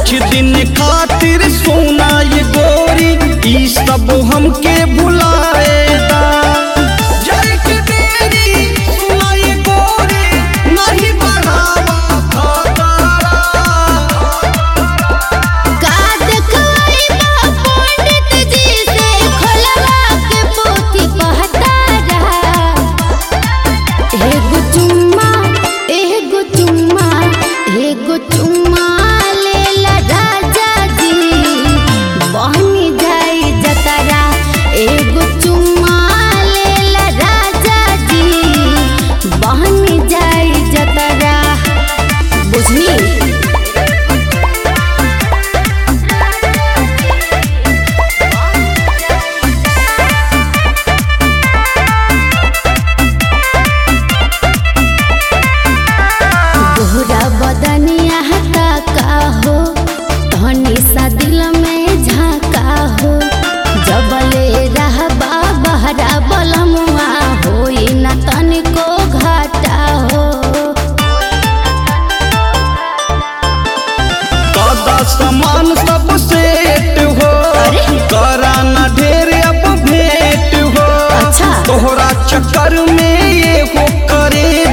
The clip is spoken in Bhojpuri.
कुछ दिन खातिर सोना ये गोरी ई सब हमके भुलाएगा जय के बेरी सुना ये गोरी नहीं बढ़ावा खतरा का देखवाई बा पंडित जी से खोलवा के पोथी पहतारा एगो चुम्मा एगो चुम्मा एगो चुम्मा लेला राजा जी बहनी जाई जतरा एगो चुम्मा लेला राजा जी बहनी जाई जतरा बुझनी तोहरा बदनिया हटा का हो धनी सा दिल में झाका हो जबले रहबा बहरा बलमुआ होई न तनिको घाटा हो कादा सामान सब सेट हो अरे? करा ना ढेर अब भेंट हो अच्छा। तोहरा चक्कर में ये हो करे